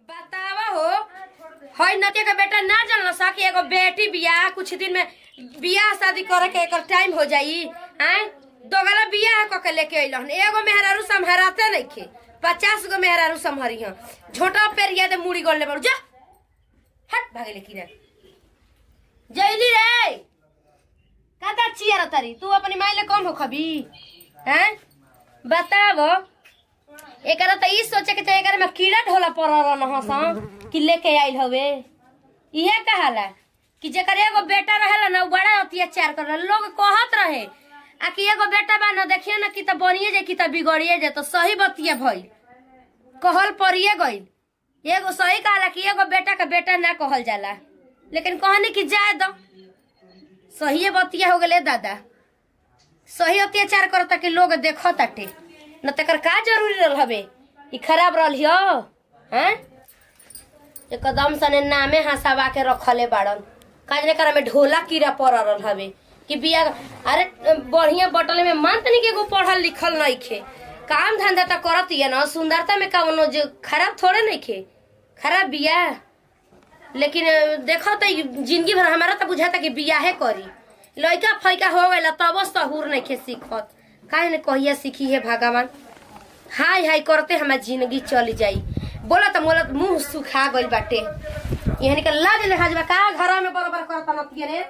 बतावा हो हई नतिया के बेटा ना जानल सा कि एगो बेटी बियाह कुछ दिन में बियाह शादी करे के एकर टाइम हो जाई हैं दोगला बियाह क के लेके अइलन एगो मेहरारू संभराते नइखे पचास गो मेहरारू संभरी हं झोटा पेरिया दे मुड़ी गोल ले बड़ जा हट भागे लेकी रे जइली रे काता चियर तरी तू अपनी माई ले कम हो खबी हैं बतावो एकरा त ई सोचे के चाहिए एकरा में कीड़ा ढोला पड़ रहल हसन कि लेके आइल हवे इहे कहाला कि जेकर एगो बेटा रहेला ना उ बड़ा अत्याचार कर लोग कहत रहे आ कि एगो बेटा बा न देखिए ना कि त बनिए जाए कि त बिगड़िए जाए तो सही बतिया भइल कहल परिए गइल एगो सही कहला कि एगो बेटा का बेटा ना कहल जाला लेकिन कहनी कि जाए दो सही बतिया हो गेले दादा सही अत्याचार करता कि लोग देखो ताटे न तकर का जरूरी रहल हवे ई खराब रहल हियो हैं एकदम सने नामे हंसावा के रखले बाड़न काजने करा में ढोला कीड़ा पड़ रहल हवे कि बिया अरे बढ़िया बटले में मान तनी के एगो पढ़ल लिखल नइखे काम धंधा त करत हिय न सुंदरता में कवनो जो खराब थोड़े नइखे खराब बिया लेकिन अ, देखो त ई जिंदगी भर हमारा त बुझाता कि बियाहे करी लइका फैका हो गइला तब सहूर नइखे सीखत काहे ने कहिया सीखी है भगवान हाय हाय करते हमार जिंदगी चली जाई बोला त मोला मुंह सुखा गइल बाटे यहनी के लाज ले हाजबा का घर में बराबर करता नतिए रे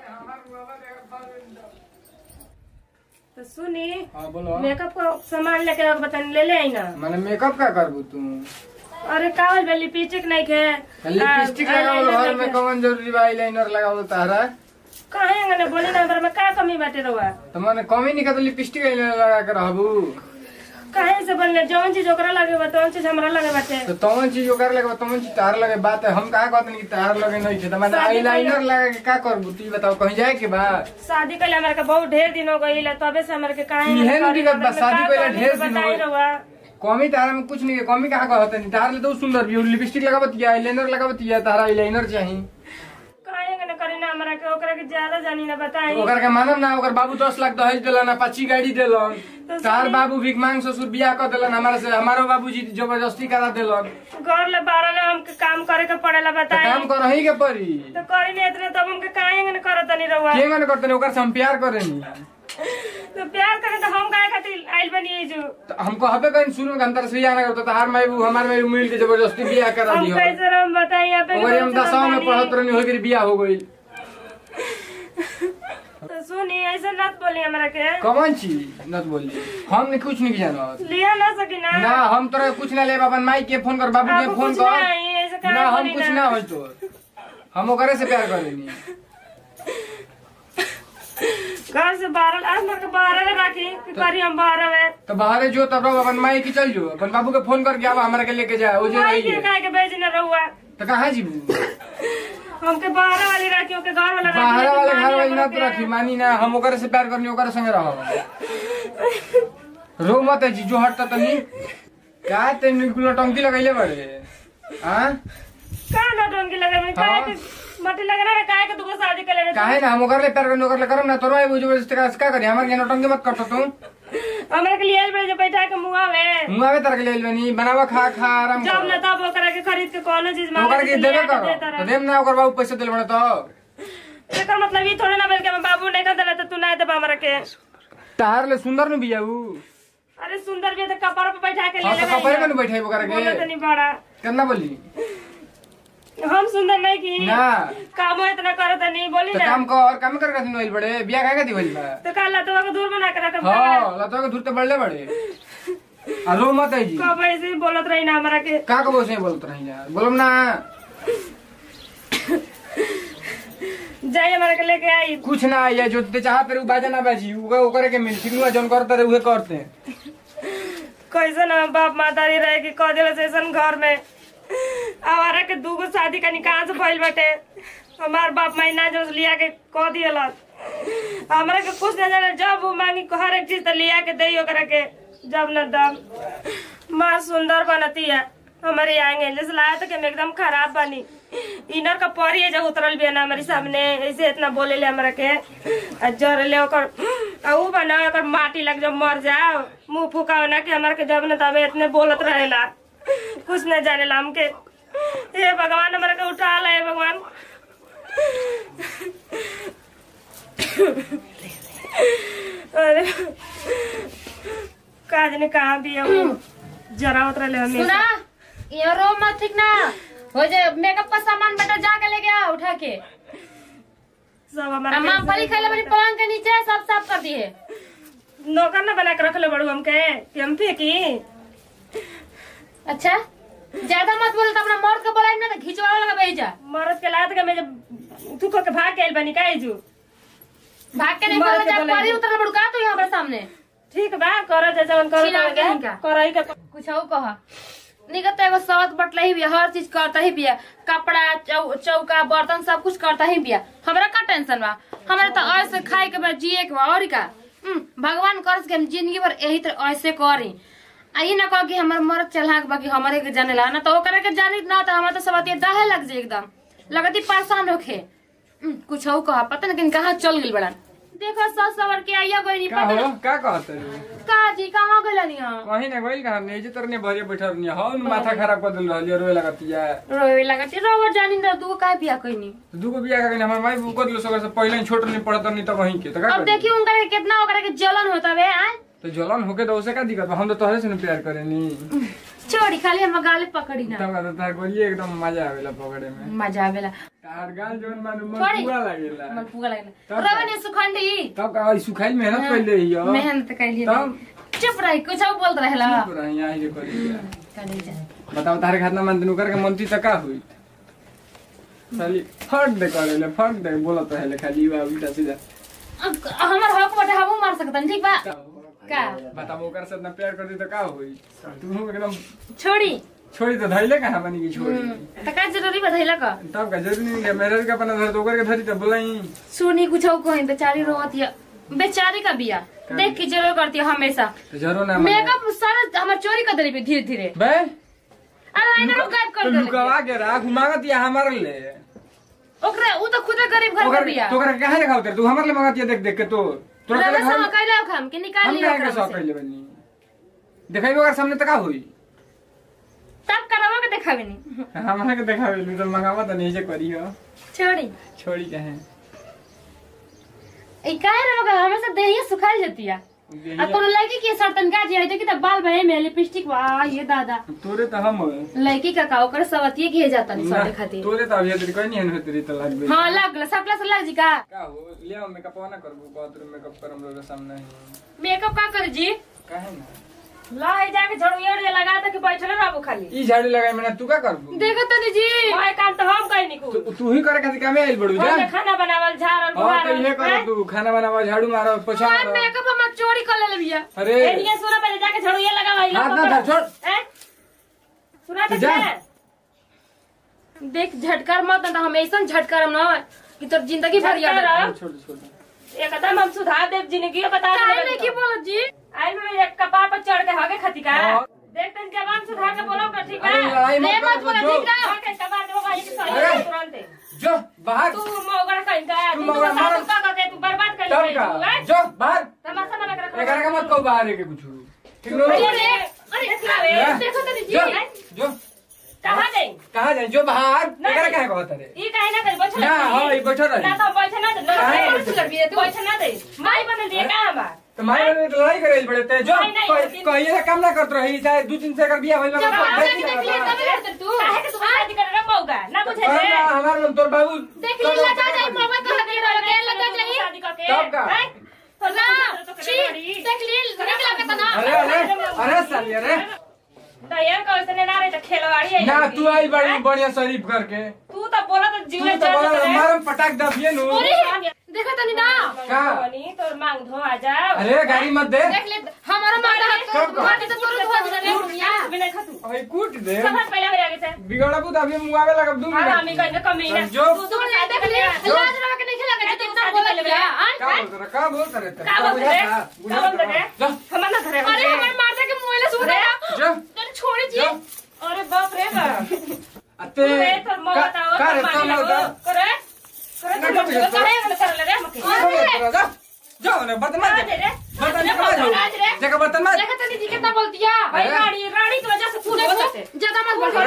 तो सुनी हाँ बोलो मेकअप का सामान लेके आओ बताने ले ले आई ना मैंने मेकअप का करबू तू अरे कावल बे लिपस्टिक नहीं के लिपस्टिक लगावल घर में कौन जरूरी बा आईलाइनर लगावल तारा कहे अंगने बोली ना हमरा में का कमी बाटे रहुआ तो मैंने कमी नहीं तो लिपस्टिक आईलाइनर लगा के रहबू काहे से बनले जौन चीज ओकरा लगे बा तौन चीज हमरा लगे बाटे तो तवन चीज ओकर लगे तवन चीज तार लगे बात है हम कहा कहते नहीं कि तार लगे नहीं थे तो मैंने शादी आईलाइनर लगा के का करबू तू ही बताओ कहीं जाए के बा शादी कइले हमरा के बहुत ढेर दिन हो गइल तबे से हमरा के काहे इहे अंगने नु करी, दिक्कत बा, हमरा में शादी का कइले कमी ढेर बा, दिन बताई हो रहुआ कमी तारा में कुछ नहीं है कमी कहाँ कहते नहीं तार ले तो सुंदर भी लिपस्टिक लगावत या आईलाइनर लगावत या तारा आईलाइनर चाहिए काहे अंगने करी ना हमरा के ओकरा के ज्यादा जानी ना बताई ओकर के मानम ना ओकर बाबू दस लाख दहेज दिलन पाची गाड़ी दिलन तो तार सही। बाबू भिक मांग ससुर बियाह कर दिलन हमारे से हमारो बाबूजी जबरदस्ती करा दिलन घर ले बारह ले हमके काम करे के पड़ेला तो बताई काम कर ही के पड़ी तो करी नहीं इतने तब हमके काहे अंगने करत नहीं रहुआ के मन करते ओकर से हम प्यार करेनी तो प्यार करे तो हम काहे खातिर आइल बनी जो तो हम कहबे कहीं शुरू में अंतर से ना करते तार माई बू हमार माई बू मिल के जबरदस्ती बियाह करा हम दियो कैसे रम बताई यहाँ पे ओकर हम कैसे दसवा में रम पढ़त बानी? रहनी हो गई बियाह हो गई तो सुनी ऐसे मत बोली हमरा के कौन चीज न बोली हम ने कुछ नहीं जानत लिया ना सकी ना ना हम तोरा कुछ ना ले अपन माई के फोन कर बाबू के आपको फोन कुछ ना कर आई, ऐसे काहे ना हम बोली कुछ ना? ना हो तो हम ओकरे से प्यार करेनी घर से बारह आज मेरे को बारह में राखी कि करी हम बारह में तो बाहर जो तब रहो अपन माई की चल जो अपन बाबू के फोन करके आवा हमारे के लेके जाए वो जो माई रही के है काहे के भेज न रहुआ तो कहाँ जीबू हमके बारह वाली राखी ओके घर वाला राखी बाहर लेकिन वाले मानी घर वाली हमरा न के। रखी मानी ना हम ओकरे से प्यार करनी ओकरे संगे रहो रो मत है जी जो हटता तनी का ते निकुलो टंकी लगैले बड़े हां का ना डोंगी लगे में काहे के मटी लगे ना काहे के दुगो शादी कर ले काहे ना हम ओकरे ले प्यार करनी ओकरे ले करम ना तोरो वो जबरदस्ती का का करी हमारे यहाँ टंकी मत करतो तू हमरा के लिए बजे बैठा के मुआ में मुंह आवे तरह के ले बनी बनावा खा खा आराम जब कर न तब ओकरा के खरीद के कोनो चीज ओकरे मांगे के तो देबे लिया के करो देता तो रह देम ना ओकर बाबू पैसा देले बड़े तो एकर मतलब ई थोड़े ना बल्कि हम बाबू नहीं कर देला तो तू नहीं देबा हमरा के तार ले सुंदर न बिया ऊ अरे सुंदर भी है तो कपड़ पे बैठा के ले हां तो लेगा कपड़े में बैठे ओकरा बोलो तो के नहीं बड़ा कितना बोली हम सुंदर नहीं की ना काम इतना करो तो नहीं बोली तो ना काम कर काम कर का दिन बड़े बिया का का दी बा तो कल लतवा को दूर बना के रख हाँ लता के धुरते बढ़ले बड़े आ रो मत है जी कब ऐसे ही बोलत रही ना हमरा के का को बोसे बोलत रही यार बोलम ना जाइए हमरा के लेके आई कुछ ना आइए जो ते चाह पर उ बाजा ना बाजी उ ओकरे के मिल सिनुआ जन करते रहे उहे करते कैसे ना बाप मातारी रहे कि कह दिल सेशन घर में आवारा के दूगो शादी का निकाह से भइल बाटे हमार बाप महीना जो लिया के कह दियल हमरा के कुछ न जाने जब वो मांगी हर एक चीज तो लिया के दई ओकरा के जब न दम माँ सुंदर बनती है हमारे आएंगे जैसे लाया तो कि हम एकदम खराब बनी इनर का परी है जब उतरल भी है ना हमारे सामने ऐसे इतना बोले ले हमरा के आ जर ले ओकर आ ऊ बना ओकर माटी लग जब मर जाओ मुंह फुकाओ ना कि हमरा के जब न तबे इतने बोलत रहेला कुछ न जानेला हमके हे भगवान हमारा के उठा ले हे भगवान अरे काज ने कहा भी है वो जरा उतरा ले हमें सुना ये रो मत ठीक ना हो जाए मेकअप का सामान बेटा जाके लेके आ उठा के सब हमारा आ मूंगफली खाइले बड़ी पलंग के नीचे सब साफ कर दिए नौकर ना बना के रख ले बड़ू हमके कि हम फेंकी अच्छा ज्यादा मत बोल तो अपना मर्द के बोला ना तो खिंचवा लगा भेजा मरद के लात के मैं जब तू को के भाग के आइल बनी काहे जू भाग के नहीं मर्द बोला के जा बोला परी नहीं। उतर बड़ू का तो यहाँ हमारे सामने ठीक बा कर जैसा मन कर छिना के इनका। करई का कुछ और कहा निकलता एगो सवत बटला ही बिया हर चीज करता ही बिया कपड़ा चौ, चौका बर्तन सब कुछ करता ही बिया हमरा का टेंशन बा हमरा तो ऐसे खाए के बा जिए के बा और का हम्म, भगवान करस के हम जिंदगी भर यही तरह ऐसे करी आ ई ना कह कि हमर मरद चला बाकी हमारे के जाने ला ना तो ओकरा के जानी ना तो हमरा तो सब अतिये दाहे लग जाए एकदम लगती परेशान होखे हम्म, कुछ और कहा पता नहीं कहाँ चल गइल बड़ा देखो सस सवर के आइया गई का पता हो ना का कहत रे का जी कहाँ गइल यहाँ कहीं ना गइल कहां नहीं जे तरने भरे बैठल नहीं हो माथा खराब कर दिल रहलिए रोए लगतिया रोवे लगती रोवे जानी ना तू का बिया कइनी दूगो बिया का हमर माई बुक दिलो सगर से पहले ही छोट नहीं पड़त नहीं तो वहीं के तो का अब करी? देखिए उनका के कितना ओकरा के जलन होता वे आय तो जलन होके तो उसे का दिक्कत बा? हम तो तोहरे से न प्यार करेनी छोड़ी खाली हम गाले पकड़ी ना तब का तार गोलिए एकदम मजा आवेला पकड़े में मजा आवेला तार गाल जोन मानु मन छोड़ी। पूरा लागेला मन पुगा लगला तब रोवे ने सुखंडी तब का ई सुखाइल मेहनत कइले हियो मेहनत कैली तब चुप रही कुछ और बोलत रहला पूरा यहाँ ही करी कली जा बताओ तारे खातना मन तनु करके मनती त का हुई साली फट दे करेले फट दे बोलत रहे खाली बा उल्टा सीधा अब हमर हक बटे हमू मार सकतन ठीक बा का बताओ ओकर से इतना प्यार कर दी त का हुई तू एकदम छोड़ी छोड़ी तो धैले कहाँ बनी की छोड़ी त का जरूरी बधैला का तब का जरूरी नहीं है मेरे का अपना धर तो ओकर के धरी त बोलाई सुनी कुछ और कहीं बेचारी रोवत या बेचारी का बिया देख के जरूर करती है हमेशा तो जरूर ना माने। मेकअप सारा हमर चोरी कर देली धीरे धीरे बे आईलाइनर गायब तो कर देली लुकावा के राख मांगत या हमारे ले ओकरा उ तो खुदे गरीब घर ओकर के बिया तो ओकर कहां दिखाओ तेरे तू हमारे ले मांगत या देख देख के तो तोरा रवा के घर sama कैला हम के निकाल हम लियो कहां के ओकरा सौ में से। पहले बनी देखाई ओकर सामने त का हुई तब करवा के देखावे नहीं हमारे के देखावे तो मंगावा त नहीं जे करियो छोड़ी छोड़ी कहे ई काहे रे मगर हमेशा देहिया सुखाई जाती है आ कोनो लड़की के सरतन का जे है देखी त बाल बहे में लिपस्टिक वाह ये दादा तोरे त हम लड़की का का ओकर सवतिये के जाता नहीं सटे खातिर तोरे त अभी तेरी कोई नहीं हन तेरी त लाग गई हां लग गला सकला से लग जी का का हो ले आओ मेकअप ना करबू बाथरूम मेकअप करम रो सामने ही मेकअप का कर जी काहे ना ला है जाके झाड़ू ये लगा दे कि बैठले रहबो खाली ई झाड़ी लगाई मैंने तू का करबू देखो तनी जी ओए काम तो हम कहीं नहीं तू तू ही करे खातिर कामे आइल बड़ू जा हम खाना बनावल झाड़ल हां तो ये बुहारल कर तू खाना बनावा झाड़ू मारो पोछा और मारो मेकअप हम चोरी कर ले बिया अरे एनिए सुना पहले जाके झाड़ू ये लगा भाई हाथ ना धर छोड़ हैं सुना तू तो जा। क्या? देख झटकार मत ना हम ऐसा झटकार ना कि तोर जिंदगी भर याद झटकार? रहे छोड़ छोड़ एकदम हम सुधार देव जिंदगी बता काहे नहीं की बोलत जी आई में एक कपार पर चढ़ के हगे खती का हाँ। देख तन जवान सुधार के बोलो का ठीक अरे है लड़ाई ले मत मत कर बोला जो ठीक ना के कपार देबो भाई के अरे। सही तुरंत जो बाहर तू मोगड़ कहीं का तू तू मोगड़ मार। सासू का के तू बर्बाद कर तब ले का तू हैं? जो बाहर तमाशा ना लग रहा एकरा का मत कहो बाहर के कुछ ठीक नो अरे अरे जा। देखो तनी जी जो जो कहां गई कहाँ जाए जो बाहर नहीं। एकरा काहे कहत रे ई काहे ना कर बैठ ना हाँ ये बैठल रही ना तो बैठ ना दे काहे ना बैठल? कर भी तू बैठ ना दे माई बन दिए का हम तो मारे वाले तो लड़ाई करे बड़े ते जो नहीं, नहीं, कह- लेकिन- कहिए ना काम ना करत रही चाहे दो तीन से कर बिया होइल जब ना आप जाके देख लिए तब लड़ते तू काहे के तू शादी कर रहा मौगा ना बुझे रे हमार मन तोर बाबू देख लिए लगा जाए मोबाइल कहा दे रहा है लगा जाए शादी करके तब का? हैं? तो ना ना छी देख लिए निक लगा ना अरे अरे अरे साली अरे दयार को ऐसे ना रहे तो खेलवाड़ी आई ना लगी। तू आई बड़ी हैं? बढ़िया शरीफ करके तू तो बोला तो तू जीवन तो चल बड़ा रहा मारम पटाक दबिए नु अरे देखो तनी ना का? तो मांग धो आ जाओ अरे गाड़ी मत दे देख ले हमारा माता हाथ कब का? हाथ से तोर धो दे रे दुनिया बिना खा तू अरे कूट दे सब पहले मेरे आगे से बिगड़ा बुत अभी मुआवे लगा दू और हम मिनट कहीं कमी ना जो- तू तू तू नहीं देख ले लाज रहा के नहीं लगा तू इतना बोला क्या का बोलत रहा का बोलत रहे तेरे? का बोलत रहे? बुझा का बोलत रहे? जा हमार ना घरे अरे हमारे माता के मुंह ले सुन रहा जा तने छोड़ जी जा अरे बाप रे बाप अते तू रे तो मौ का बताओ का रे तो का मानी लगो होता करे करे ना, तो ना, करे ना, करे कर ले रे मके जा जाओ ना बर्तन मत आज रे बर्तन आज कमा जाओ आज रे जगह बर्तन मत देखा तनी जी कितना बोलती है भाई अरे। रानी रानी की वजह से तू देखो बोलते ज्यादा मत बोल अरे,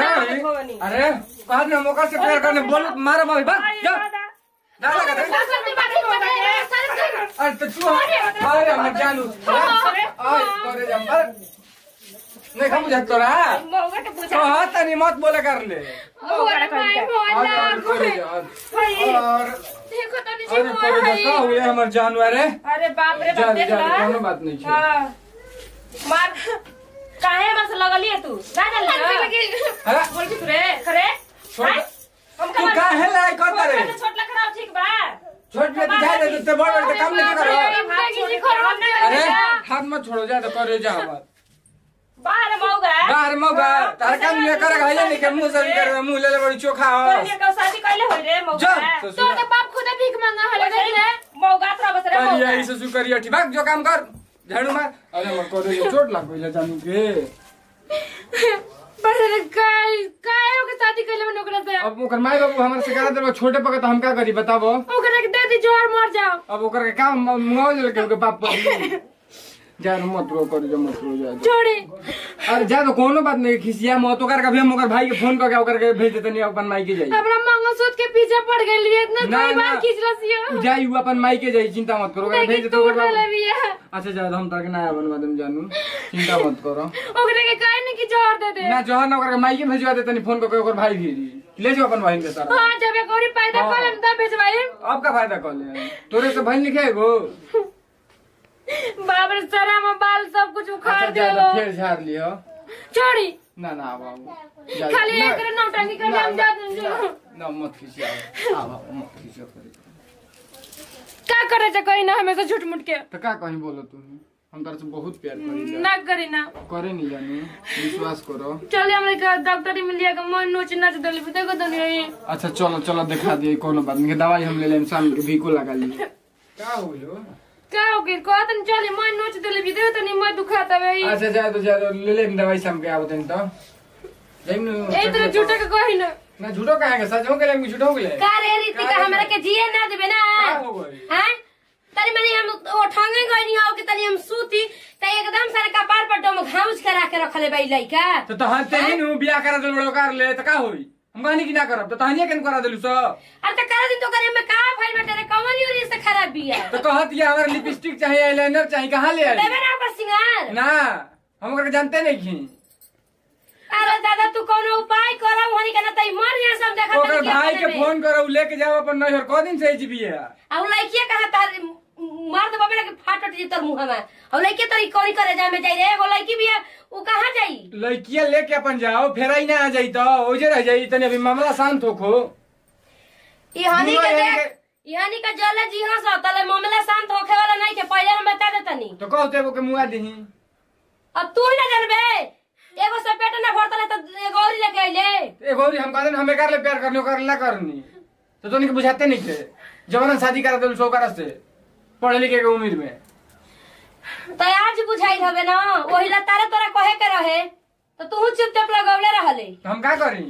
भवानी अरे कहा ना मौका से प्यार करने बोल मारो भाई भाग आई जा दादा डाला का दे अरे तो तू अरे हम जानू अरे करे जा मर नहीं खा बुझा तोरा मौका के पूछा तो हाथ नहीं मत बोले कर ले मौका करी का और और करे जा और देखो तो नीचे अरे करे जा का हुए हमर जानवर है अरे बाप रे जा बाप देख जा ला कोनो बात नहीं है हाँ। मार काहे बस लगली है तू ना जान अरे बोल की तू रे करे छोड़ हैं? हम तू का है लाई करता रे छोट लखड़ा ठीक बा छोट में दिखाई दे तो बड़ बड़ काम नहीं करो हाथ छोड़ के हम ना अरे करेगा। हाथ मत छोड़ो जा तो करे जा बात बाहर मौगा बाहर मौका तार काम ये करे है नहीं के मुंह से भी करे मुंह ले ले बड़ी चोखा हो कहिए का शादी कैले होई रे मौगा जा तो ससुर तो बाप खुद भीख मांगा हले देख रे मौगा तोरा बस रे करिया मौगा ई ससुर करिया ठीक भाग जो काम कर झाड़ू मार अरे मत करे ये चोट लग गई जानू के पर काय काय ओके शादी कैले में ओकरा से अब ओकर माई बाबू हमर से करा देबो छोटे पके तो हम का करी बताबो ओकरा के दे दी जोर मर जाओ अब ओकर के काम मुंगाव ले के ओकर बाप पर जा रे मत रो कर जा मत रो जा छोड़ी अरे जा तो कोनो बात नहीं खिसिया मत ओकर का भी हम ओकर भाई के फोन करके ओकर के भेज देते नहीं अपन माई के जाई अपना मंगलसूत्र के पीछे पड़ गई लिए इतना ना, कई बार ना। खींचला सियो तू जाई उ अपन माई के जाई चिंता मत करो ओकर भेज लेकिन देते तू ओकर ना बाप लेबिया अच्छा जा हम ताके नया बनवा देम जानू चिंता मत करो ओकरा के काहे नहीं कि जोर दे दे ना जहर ना ओकर के माई के भेजवा देते नहीं फोन करके ओकर भाई भेजी ले जाओ अपन बहन के सारा हां जब एक और पैदा हाँ। कर लेम तब भेजवाई अब का फायदा कर ले तोरे से बहन लिखे एगो बाप रे सरा में बाल सब कुछ उखाड़ अच्छा दे जा तो फिर झाड़ लियो छोड़ी ना ना बाबू जा खाली ना- एक रे नौटंकी कर ना, हम ना, जा दूंगी ना, ना मत खिसिया आ बाबू मत खिसिया करे का करे जा कहीं ना हमेशा झूठ मूठ के तो का कहीं बोलो तू हम तार से बहुत प्यार करी ना करी ना करे नहीं जानी विश्वास करो चलिए हमरे का डॉक्टरी में लिया के मन नोच नाच दली देखो दुनिया ये अच्छा चलो चलो दिखा दिए कोनो बात नहीं दवाई हम ले लेम शाम के भीको लगा लिए का हो गयो का हो गई कहत न चली मन नोच दली देखो तनी मैं दुखाता है अच्छा जा तो जा तो ले लेम दवाई शाम के आवत तो जाइम ए तेरे झूठे के कही ना ना झूठो कहेंगे सच हो गए झूठो हो गए का रे रीति का हमरा के जिए ना देबे ना का हो गई हैं तनी मनी हम ओ ठंगे गई नहीं हो कि तनी हम सूती त एकदम सारे कपार पर डम घाउच करा के रखले बई लइका तो तहां ते ही नु बियाह करा देल बड़ो कर ले तो का होई हम कहनी कि ना करब तो तहां केन करा देलु सब अरे त करा दिन तो करे में का भइल बटे रे कौन यूरी से खराब बिया तो कहत ये हमारे लिपस्टिक चाहिए आईलाइनर चाहिए कहाँ ले आई देबे ना ओकर सिंगार ना हम ओकरा के जानते नहीं खी अरे दादा तू कोनो उपाय करा वहनी के ना तई मर जा सब देखा ओकर भाई के फोन करो लेके जाओ अपन नैहर क दिन से जीबी है आ उ लइकिया कहा तार मार दे बाबे ना के फाटट जी तोर मुंह में और लइके तोरी कोरी करे जा में जाई रे एगो लइकी बिया उ कहां जाई लड़किया लेके अपन जाओ फिर आई ना आ जाई तो ओजे रह जाई तनी अभी मामला शांत होखो ई हनी मुंह के यानी देख ई हनी का जले जी हां सा तले मामला शांत होखे वाला नहीं के पहले हम बता देतनी तो कहते एगो के मुआ दही अब तू ही ना जानबे एगो से पेट ना भरतले तो एगो और लेके आइले एगो और हम कहते हमें कर ले प्यार करने कर ना करनी तो तोनी के बुझाते नहीं थे जवान शादी करा देलु सो करा से पढ़े लिखे के उम्र में तो आज बुझाई हवे ना वही ला तारे तोरा कहे के रहे तो तू चुपचाप लगौले रहले तो हम का करी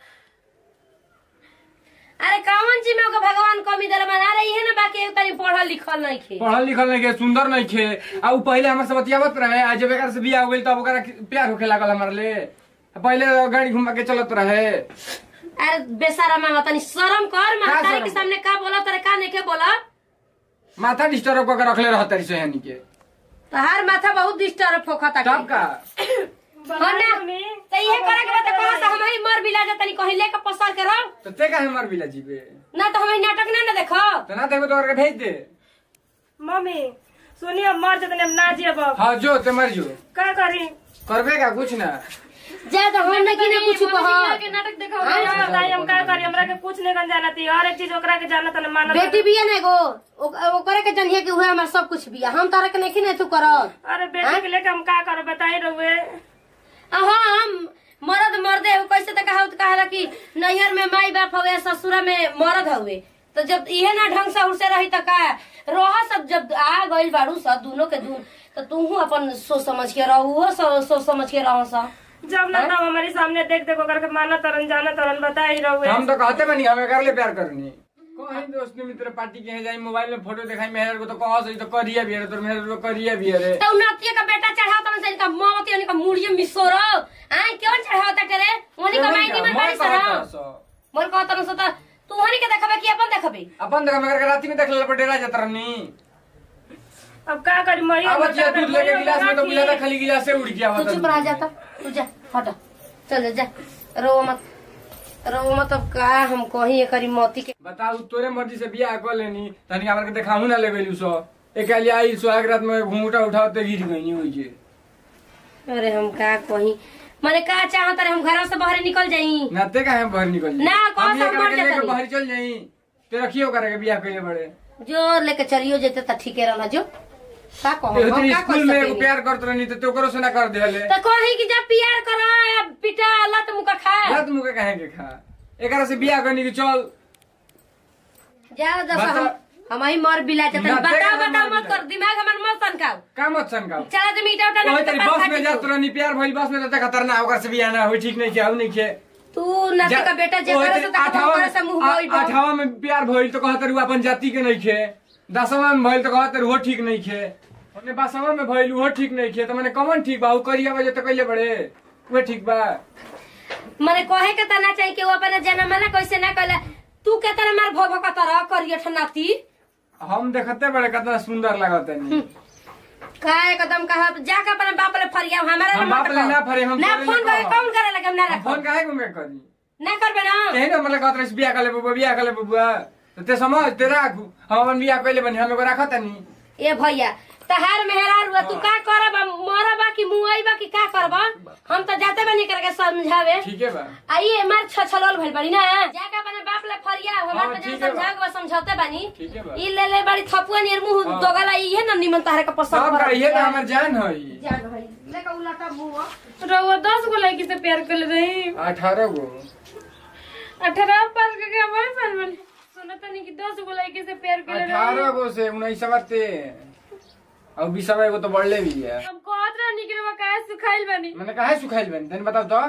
अरे कौन चीज में ओके भगवान कमी देले बना रही है ना बाकी एक तनी पढ़ल लिखल नहीं खे पढ़ल लिखल नहीं के सुंदर नहीं खे आ उ पहले हमर से बतियावत रहे आज जब एकर से बियाह हो गेल तब ओकरा प्यार होखे लागल हमर ले आ पहले गाड़ी घुमा के चलत रहे अरे बेसारा मामा तनी शर्म कर मातारी शरम? के सामने का बोला तोरे का नहीं के बोला माथा डिस्टर्ब करके रखले रहत तरी से हनी के तहार माथा बहुत डिस्टर्ब फोखता तब का हाँ ना तो ये करे के बात कहां से हम ही मर बिला जा तनी कहीं लेके पसार के रहो तो ते का हमर बिला जीबे ना तो हम नाटक ना ना देखो तो ना देखो तो ओकरा के भेज दे मम्मी सुनिए मर जतने हम ना जियब अब हाँ जो ते मर जो का करी करबे का कुछ ना जा तो हम ना कि ना कुछ कहो के नाटक देखा हाँ, नहीं हम का करी हमरा के कुछ नहीं गन जाना थी हर एक चीज ओकरा के जाना तने मानत बेटी बिया ना एगो ओ- ओकरे के जनिए के हुए हमार सब कुछ बिया हम तारा के नहीं ना तू करत अरे बेटी के लेके हम का करो बताई रहुए आ हाँ हम मरद मर्दे हो कैसे तो कहा कहा कि नैहर में माई बाप हवे ससुरा में मरद हवे तो जब इहे ना ढंग से उड़से रही तो का रह सब जब आ गइल बाड़ू सब दोनों के दून तो तू अपन सोच समझ के रहू सोच समझ के रह सा जब ना तब हमारे सामने देख देख ओकरा के माना तरन जाना तरन बताई रहुए हम तो कहते बनी हमें कर ले प्यार करनी कहीं दोस्त मित्र पार्टी के जाई मोबाइल में फोटो दिखाई मेहर को तो कह सही तो करिए भी रे तो मेहर को करिए भी रे तो नतिया का बेटा चढ़ाओ तो इनका ममती इनका मुड़िए मिसोरो आय क्यों चढ़ाओ ता करे उन्हीं का माई मैं निमन बाड़ी और कहत न सता तू हनी के देखबे कि अपन देखबे अपन देखा मगर राती में देख ले पर डेरा जाता रहनी अब का करी मरी अब बच्चिया दूध लेके गिलास में तो मिला था खाली गिलास से उड़ गया तू होता चुप रह जाता तू जा हट चल जा रो मत रो मत अब का हम कहीं एकरी मोती के बताऊ तोरे मर्जी से बियाह कर लेनी तनी हमरा के देखाहू ना लेबेलू सो एक लिए आई सुहाग रात में घूंघटा उठाते गिर गई होई जे अरे हम का कहीं मने का चाहत रे हम घर से बाहर निकल जाई नाते का है बाहर निकल जाई ना, कौन हम सा ये मर करके जाता लेके नहीं? बाहर चल जाई ते रखियो करे के बियाह कइले बड़े जो लेके चलियो जेते त ठीके रहला जो का कहूं ए हम तेरी का स्कूल कर में एगो सकेनी प्यार करत रहनी तो तोकरो से ना कर देले त कहीं कि जब प्यार करा या पिटा लत मुका खा रात मुके काहे के खा एकरा से बियाह करनी के चल जा दस बता- हम हम ही मर बिला जाते ना, बताओ देखा बताओ मर मत बिला। कर दिमाग हमर मत सनकाओ का मत सनकाओ चला तुम ईटा उठा ओए ना तेरी बस में जात रहनी प्यार भइल बस में तो खतरनाक ओकर से बियाह ना होई ठीक नहीं किया नहीं किया तू नाती का बेटा जे करे से तक करे से मुंह बोई बा अठावा में प्यार भइल तो कहत रही अपन जाति के नहीं खे दसवा में भइल तो कहत रही वो ठीक नहीं खे ओने बासवा में भइल वो ठीक नहीं खे तो मैंने कमन ठीक बा उ करिया वजह तो कइले बड़े वो ठीक बा मने कहे के तना चाहिए कि वो अपने जन्म में कैसे ना कहला तू के तना मार भव का तरह करिए ठनाती हम देखते बड़े कितना सुंदर लगत है का एकदम कहा जाके अपने बाप ले फरिया हमारा हम बाप ले ना फरे, हम ना तोरे फोन ले करे कहब। कौन करे लगे हम ना रखो फोन काहे घूमे करी ना करबे ना कहीं ना मतलब कहत रही बियाह कर ले बबुआ बियाह कर ले बबुआ तो ते समझ ते राखू हम अपन बियाह कइले बनी हम एगो राखत नहीं ए भैया तहार मेहरार हुआ तू का करब मरबा कि मुआइबा कि का करब हम तो जाते बनी करके समझावे ठीक है बा आइए मार छछलोल भइल बड़ी ना जाके अपने बाप ले फरिया हमार हाँ, तो ठीक जन है बा। समझाओ बा समझौते बानी ठीक है बा। ई ले ले बड़ी थपुआ नियर मुंह हाँ। दोगला इहे न निमन तारे का पसंद सब करत कहिए तो बिया। हमर जान हई जान भाई लेके उलटा मुंह रउआ दस गो लड़की से प्यार कर रही अठारह गो अठारह पास करके हमारे पास बने सुना तनी कि दस गो लड़की से प्यार कर अठारह रही गो से उन्नीस ते और बीसवा एगो तो बढ़ले भी है हम कहत रहनी कि रउआ काहे सुखाइल बनी मैंने कहा सुखाइल बनी तनी बताओ तो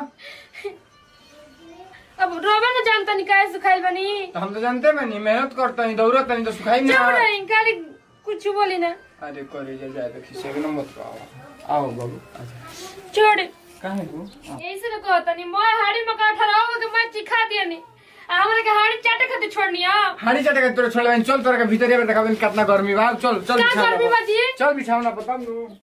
अब रोबे न जानता नहीं काहे सुखाइल बनी तो हम तो जानते बनी मेहनत करते हैं दौड़त नहीं तो सुखाई चुप ना रही खाली कुछ बोली ना अरे करे जा जाए तो खिसे के मत आओ आओ बाबू अच्छा छोड़ काहे को ऐसे न कहता नहीं मैं हाड़ी में का अठारह हो के मैं चिखा दिया नहीं आ हमरा के हाड़ी चाटे खातिर छोड़नी आ हाड़ी चटे के तोरे छोड़ले चल तोरे के भीतर देखा कितना गर्मी बा चल चल का बिछाओ गर्मी ना। बाजी चल बिछाओ ना पता